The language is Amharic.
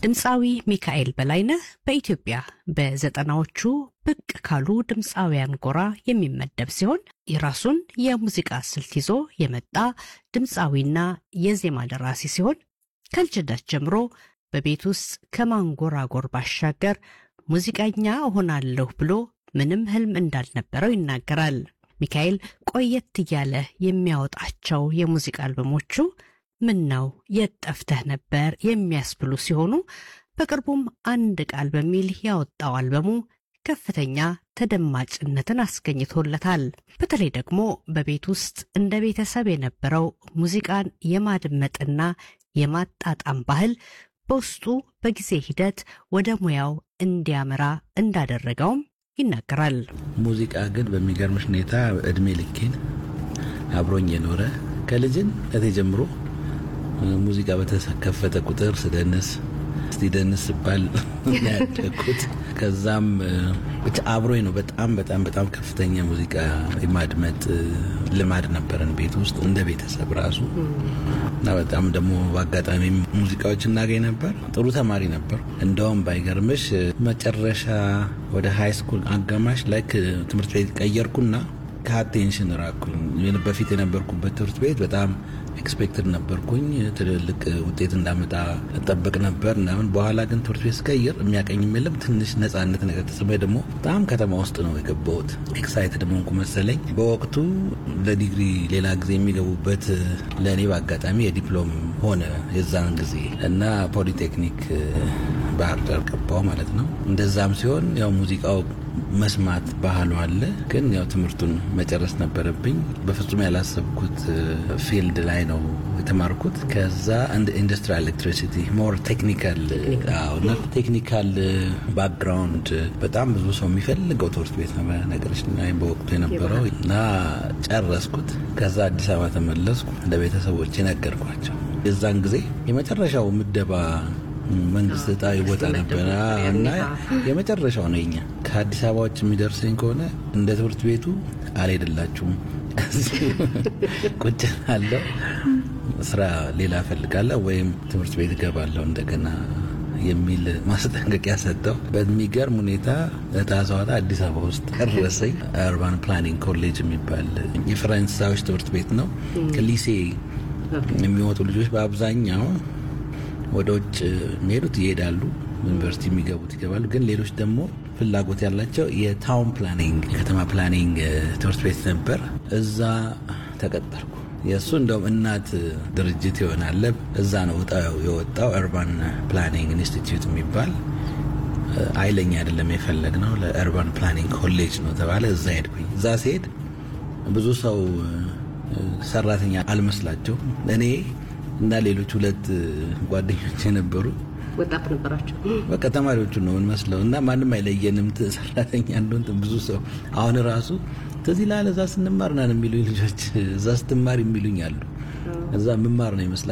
ድምፃዊ ሚካኤል በላይነህ በኢትዮጵያ በዘጠናዎቹ ብቅ ካሉ ድምፃውያን ጎራ የሚመደብ ሲሆን የራሱን የሙዚቃ ስልት ይዞ የመጣ ድምፃዊና የዜማ ደራሲ ሲሆን ከልጅነት ጀምሮ በቤት ውስጥ ከማንጎራጎር ባሻገር ሙዚቀኛ እሆናለሁ ብሎ ምንም ህልም እንዳልነበረው ይናገራል። ሚካኤል ቆየት እያለ የሚያወጣቸው የሙዚቃ አልበሞቹ ምን ነው የት ጠፍተህ ነበር የሚያስብሉ ሲሆኑ በቅርቡም አንድ ቃል በሚል ያወጣው አልበሙ ከፍተኛ ተደማጭነትን አስገኝቶለታል። በተለይ ደግሞ በቤት ውስጥ እንደ ቤተሰብ የነበረው ሙዚቃን የማድመጥና የማጣጣም ባህል በውስጡ በጊዜ ሂደት ወደ ሙያው እንዲያመራ እንዳደረገውም ይናገራል። ሙዚቃ ግን በሚገርምሽ ሁኔታ እድሜ ልኬን አብሮኝ የኖረ ከልጅነቴ ጀምሮ ሙዚቃ በተከፈተ ቁጥር ስደንስ እስቲ ደንስ ስባል ያደግኩት ከዛም ብቻ አብሮኝ ነው። በጣም በጣም በጣም ከፍተኛ ሙዚቃ የማድመጥ ልማድ ነበረን ቤት ውስጥ እንደ ቤተሰብ ራሱ እና በጣም ደግሞ በአጋጣሚ ሙዚቃዎች እናገኝ ነበር። ጥሩ ተማሪ ነበር። እንደውም ባይገርምሽ መጨረሻ ወደ ሃይ ስኩል አጋማሽ ላይክ ትምህርት ቤት ቀየርኩና ከአቴንሽን ራኩኝ። በፊት የነበርኩበት ትምህርት ቤት በጣም ኤክስፔክትድ ነበርኩኝ። ትልልቅ ውጤት እንዳመጣ እጠብቅ ነበር ምናምን። በኋላ ግን ትምህርት ቤት ስቀይር የሚያቀኝም የለም። ትንሽ ነጻነት ነገር ተሰማኝ። ደግሞ በጣም ከተማ ውስጥ ነው የገባሁት። ኤክሳይትድ ሆንኩ መሰለኝ። በወቅቱ ለዲግሪ ሌላ ጊዜ የሚገቡበት ለእኔ በአጋጣሚ የዲፕሎም ሆነ የዛን ጊዜ እና ፖሊቴክኒክ ባህር ዳር ገባው ማለት ነው። እንደዛም ሲሆን ያው ሙዚቃው መስማት ባህሉ አለ። ግን ያው ትምህርቱን መጨረስ ነበረብኝ። በፍጹም ያላሰብኩት ፊልድ ላይ ነው የተማርኩት። ከዛ እንደ ኢንዱስትሪያል ኤሌክትሪሲቲ ሞር ቴክኒካል ቴክኒካል ባክግራውንድ በጣም ብዙ ሰው የሚፈልገው ትምህርት ቤት ነው ነገሮች በወቅቱ የነበረው እና ጨረስኩት። ከዛ አዲስ አበባ ተመለስኩ። ለቤተሰቦች ነገርኳቸው። የዛን ጊዜ የመጨረሻው ምደባ መንግስት እጣ ይወጣ ነበረ እና የመጨረሻው ነው የኛ ከአዲስ አበባ ውጭ የሚደርሰኝ ከሆነ እንደ ትምህርት ቤቱ አልሄድላችሁም፣ ቁጭ አለው ስራ ሌላ እፈልጋለሁ ወይም ትምህርት ቤት እገባለሁ እንደገና የሚል ማስጠንቀቂያ ሰጠው። በሚገርም ሁኔታ እጣ ሳወጣ አዲስ አበባ ውስጥ ደረሰኝ። አርባን ፕላኒንግ ኮሌጅ የሚባል የፈረንሳዮች ትምህርት ቤት ነው። ከሊሴ የሚወጡ ልጆች በአብዛኛው ወደ ውጭ የሚሄዱት ይሄዳሉ፣ ዩኒቨርሲቲ የሚገቡት ይገባሉ። ግን ሌሎች ደግሞ ፍላጎት ያላቸው የታውን ፕላኒንግ የከተማ ፕላኒንግ ትምህርት ቤት ነበር። እዛ ተቀጠርኩ። የእሱ እንደውም እናት ድርጅት ይሆናል። እዛ ነው እጣው የወጣው። እርባን ፕላኒንግ ኢንስቲትዩት የሚባል አይለኛ አይደለም የፈለግ ነው ለእርባን ፕላኒንግ ኮሌጅ ነው ተባለ። እዛ ሄድኩኝ። እዛ ሲሄድ ብዙ ሰው ሰራተኛ አልመስላቸው እኔ እና ሌሎች ሁለት ጓደኞች የነበሩ ወጣት ነበራቸው። በቃ ተማሪዎቹ ነው የምንመስለው እና ማንም አይለየንም። ሰራተኛ እንደሆን ብዙ ሰው አሁን ራሱ ትዝ ይልሃል እዛ ስንማር ናን የሚሉኝ ልጆች እዛ ስትማር የሚሉኝ አሉ። እዛ ምማር ነው ይመስላል